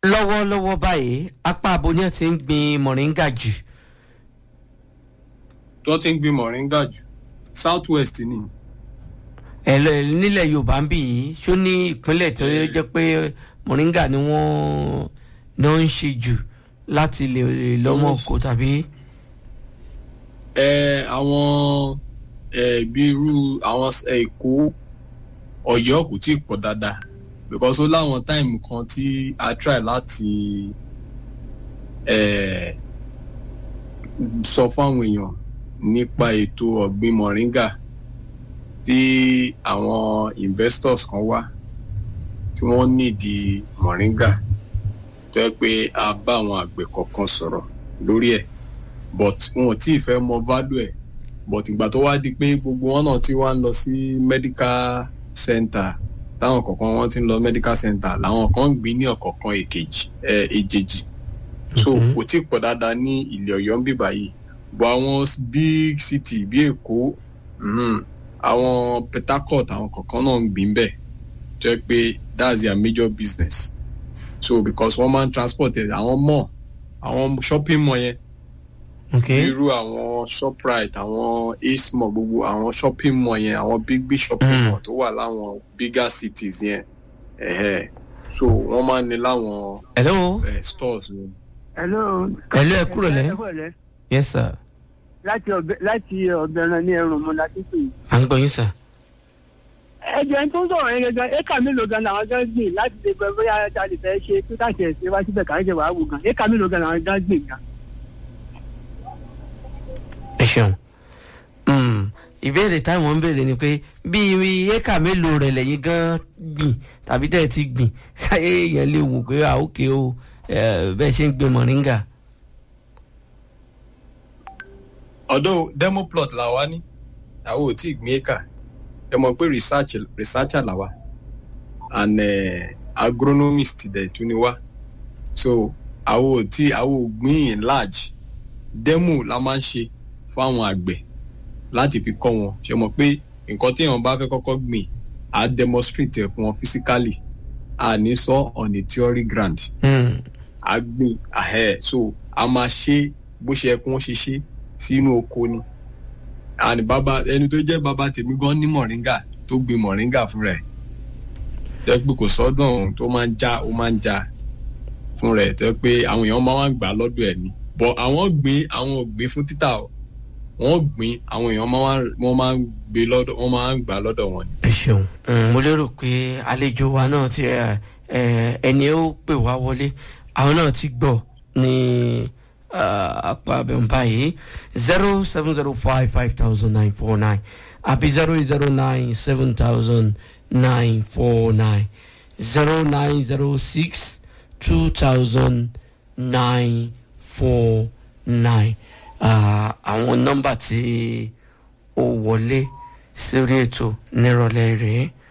lọ́wọ́lọ́wọ́ báyìí apá abo ni wọ́n ti ń gbin mọ̀ríngà jù tó ti ń gbin moringa jù south west ni ẹ lọ nílẹ̀ yorùbá ń bì yìí ṣó ní ìpínlẹ̀ tó jẹ́ pé mọ̀ríngà ni wọ́n ni wọ́n ń ṣe jù láti lè lọ́mọ kó tàbí. ẹ àwọn ẹ bí irú àwọn èkó ọ̀yọ́ kò tí ì pọ̀ dáadáa because ó láwọn táìmù kan tí a try láti ẹ sọ fáwọn èèyàn nípa ètò ọ̀gbìn moringa tí àwọn investors kan wá tí wọ́n nídìí moringa tó yẹ pé a bá àwọn àgbẹ̀ kọ̀ọ̀kan sọ̀rọ̀ lórí ẹ̀ but wọn ò tí ì fẹ́ mọ value ẹ̀ but ìgbà tó wá di pé gbogbo wọn náà ti wá ń lọ sí medical center táwọn kọ̀ọ̀kan wọn ti ń lọ medical center làwọn kan ń gbìn ní ọ̀kọ̀ọ̀kan èkejì ẹ̀ èjèjì so Mhm. kò tí ì pọ̀ dáadáa ní ilẹ̀ ọ̀yọ́ ń bíbá yìí bọ̀ àwọn big city bí èkó mhm, àwọn port harcourt àwọn kọ̀ọ̀kan náà ń gbìn bẹ́ẹ̀ tó yẹ pé that's their major business so because wọ́n máa ń transport ẹ̀ àwọn mall àwọn shopping mall yẹn ok irú àwọn shoprite àwọn ace mall gbogbo àwọn shopping mall yẹn àwọn big big shopping Mm. mall tó wà láwọn bigger cities yẹn ẹ̀hẹ́ so wọ́n máa ń ní láwọn hello eh, stores yẹn. hello. Hello, ẹ kúrò lẹ́. ẹ kúrò lẹ́. yes sir láti ọbẹ láti ọbẹran ní ẹrùn mu láti pè é. à ń gbọ́ yín sir. ẹjẹ tó ń sọ̀rọ̀ yẹn gẹ́gẹ́ éka mélòó gan làwọn gan gbìn láti lè gbẹ bóyá a lè fẹ́ ṣe tó tàṣẹ ṣe wá síbẹ̀ káyọ̀ ṣe wàá wò gan éka mélòó gan làwọn gan gbìn gan. ẹ ṣeun Mm, ìbéèrè táwọn ń béèrè ni pé bí éka mélòó rẹ̀ lẹ́yìn gan gbìn tàbí tẹ́ ẹ ti gbìn ṣáyé èèyàn lè wò pé à ókè o eh, bẹ́ẹ̀ ṣe ń gbin mọ̀ríngà. although demo plot la wa ní àwọn ò tí ì gbin éka ẹ mọ̀ pé research researcher la wa and uh, agronomist dẹ̀ tún ni wá so àwọn ò tí àwọn ò gbin in large demo la máa ń ṣe fáwọn àgbẹ̀ láti fi kọ́ wọn ṣe mọ̀ pé nǹkan téèyàn bá fẹ́ kọ́kọ́ gbìn á demonstrate ẹ̀ fún wọn physically à ní sọ on a theory ground Mm, a gbìn ahẹ́ so a máa ṣe bó ṣe yẹ kí wọ́n ṣe ṣe sínú oko ni àní bàbá ẹni tó jẹ́ bàbá tèmi gan ní mọ̀ríngà tó gbin mọ̀ríngà fúnra ẹ̀ jẹ́ pé kò sọ́dún ọ̀hún tó máa ń já ó máa ń já fúnra ẹ̀ tó jẹ́ pé àwọn èèyàn máa ń gbà á lọ́dọ̀ ẹ̀ ni bọ̀ àwọn gbìn àwọn ò gbìn fún títà o wọ́n gbìn àwọn èèyàn máa ń wọ́n máa ń gbé lọ́dọ̀ wọ́n máa ń gbà á lọ́dọ̀ wọn ni. ẹ ṣeun Mm, mo lérò pé àlejò wa náà ti ẹ, ẹ, ẹni ó pè wá wọlé àwọn náà ti gbọ́ ní ah, apá abẹ́hùn báyìí zero seven zero five five thousand nine four nine àbí zero zero nine seven thousand nine four nine zero nine zero six two thousand nine four nine àwọn nọ́mbà tí ó wọlé sórí ètò nírọ̀lẹ́ rèé